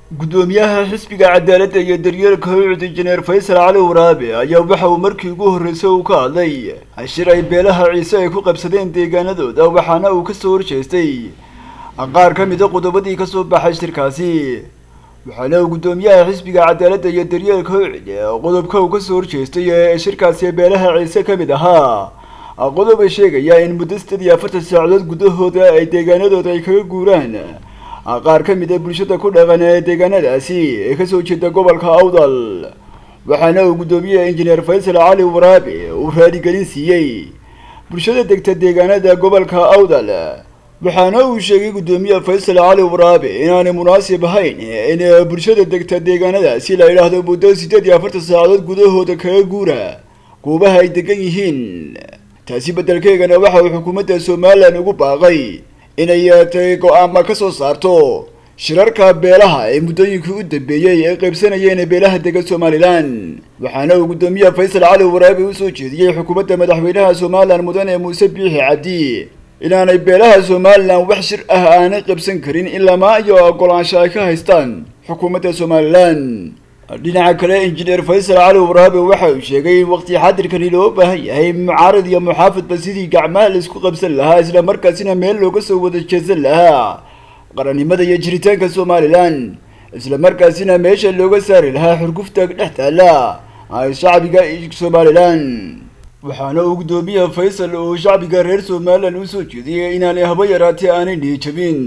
guddoomiyaha xisbiga cadaaladda iyo daryeelka howcud injineer faysal cali waraabe ayaa waxa uu markii ugu horreysay uu ka hadlay shir ay beelaha ciise ay ku qabsadeen deegaanadooda waxaana uu kasoo horjeestay qaar ka mida qodobadii kasoo baxay shirkaasi waxaana uu guddoomiyaha xisbiga cadaaladda iyo daryeelka howcid qodobka uu kasoo horjeestay ee shirkaasi beelaha ciise ka mid ahaa qodob ay sheegaya in muddo sideed iyo afartan saacadood gudahooda ay deegaanadooda ay kaga guuraan qaar ka mid a bulshada ku dhaqan ee deegaanadaasi ee kasoo jeeda gobolka awdal waxaana uu guddoomiyaha injineer faysal cali waraabe uu raaligelin siiyey bulshada degta deegaanada gobolka awdal waxaana uu sheegay guddoomiyaha faysal cali waraabe inaanay munaasib ahayn in bulshada degta deegaanadaasi la yidhaahdo muddo sideed iyo afartan saacadood gudahooda kaga guura goobaha ay degan yihiin taasi beddelkeegana waxa uu xukuumadda somalilan ugu baaqay inay tay go-aama ka soo saarto shirarka beelaha ee muddooyinkii u dambeeyey ay qaybsanayeen beelaha dega somalilan waxaana uu guddoomiyaha faysal cali waraabi usoo jeediyey xukuumadda madaxweynaha somalilan mudane muuse biixi cabdi inaanay beelaha somalilan wax shir ah aanay qaybsan karin ilamaa iyo ogolaansho ay ka haystaan xukuumadda somalilan dhinaca kale injineer faysal cali waraabe waxa uu sheegay in waqti xadirkani loo baahan yahay mucaarad iyo muxaafidba sidii gacmaha la isku qabsan lahaa isla markaasina meel looga soo wada jeesan lahaa qarannimada iyo jiritaanka somalilan isla markaasina meesha looga saari lahaa xurgufta dhex taalla shacbiga somalilan waxaana uu guddoomiyaha faysal uu shacbiga reer somalilan usoo jeediyey inaanay haba yaraatee aanay niyijabin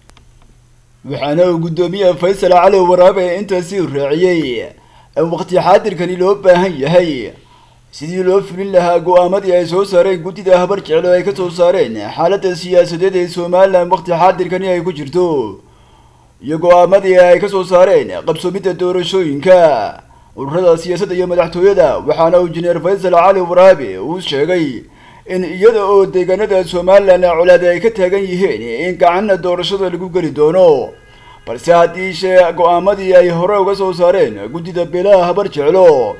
waxaana uu guddoomiyaha faysal cali waraabe intaasi raaciyey in waqti xaadirkani loo baahan yahay sidii loo fulin lahaa go-aamadii ay soo saareen guddida habar jeclo ay kasoo saareen xaaladda siyaasadeed ee somalilan waqti xaadirkani ay ku jirto iyo go-aamadii ay kasoo saareen qabsoomidda doorashooyinka ururada siyaasadda iyo madaxtooyada waxaana uu injineer faysal cali waraabe uu sheegay in iyada oo deegaanada somalilan colaade ay ka taagan yihiin in gacanna doorashada lagu geli doono balse haddii shee go-aamadii ay hore uga soo saareen guddida beelaha habar jeclo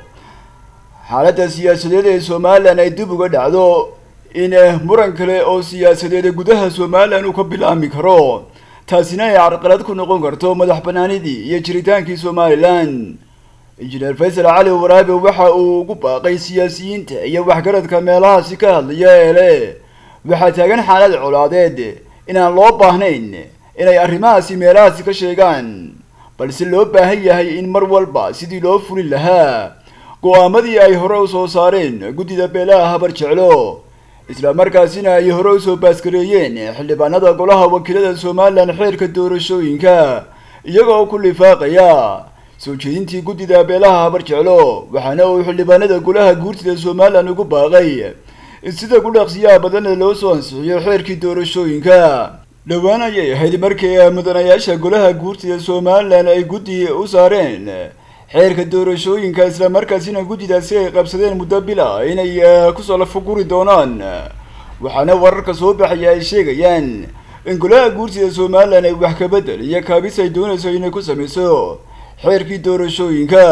xaaladda siyaasadeed ee somalilan ay dib uga dhacdo in muran kale oo siyaasadeed gudaha somalilan uu ka bilaami karo taasina ay carqalad ku noqon karto madax banaanidii iyo jiritaankii somalilan injineer faysal cali waraabe waxa uu ugu baaqay siyaasiyiinta iyo waxgaradka meelahaasi ka hadlaya ee le waxaa taagan xaalad colaadeed inaan loo baahnayn inay arrimahaasi meelahaasi ka sheegaan balse loo baahan yahay in mar walba sidii loo fulin lahaa go-aamadii ay hore usoo saareen guddida beelaha habar jeclo isla markaasina ay hore usoo baaskareeyeen xildhibaanada golaha wakiilada somalilan xeerka doorashooyinka iyagoo ku lifaaqaya soo jeedintii guddida beelaha habar jeclo waxaana uu xildhibaanada golaha guurtida somalilan ugu baaqay in sida ku dhaqsiyaha badanna loo soo ansixiyo xeerkii doorashooyinka dhowaan ayay ahayd markii mudanayaasha golaha guurtida somalilan ay guddi u saareen xeerka doorashooyinka isla markaasina guddidaasi ay qabsadeen muddo bila inay kusoo lafaguri doonaan waxaana wararka soo baxaya ay sheegayaan in golaha guurtida somalilan ay wax kabedel iyo kaabis ay doonayso inay ku sameyso xeerkii doorashooyinka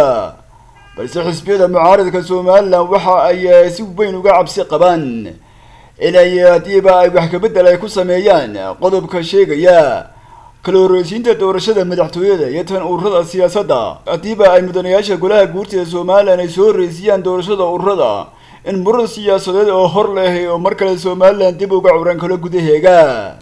balse xisbiyada mucaaradka somalilan waxa ay si weyn uga cabsi qabaan inay haddiiba ay wax kabedel ay ku sameeyaan qodobka sheegaya kala horreysiinta doorashada madaxtooyada iyo tan ururada siyaasadda haddiiba ay mudanayaasha golaha guurtida somalilan ay soo horreysiyaan doorashada ururada in muran siyaasadeed oo hor leh oo mar kale somalilan dib uga curan kalo gudaheega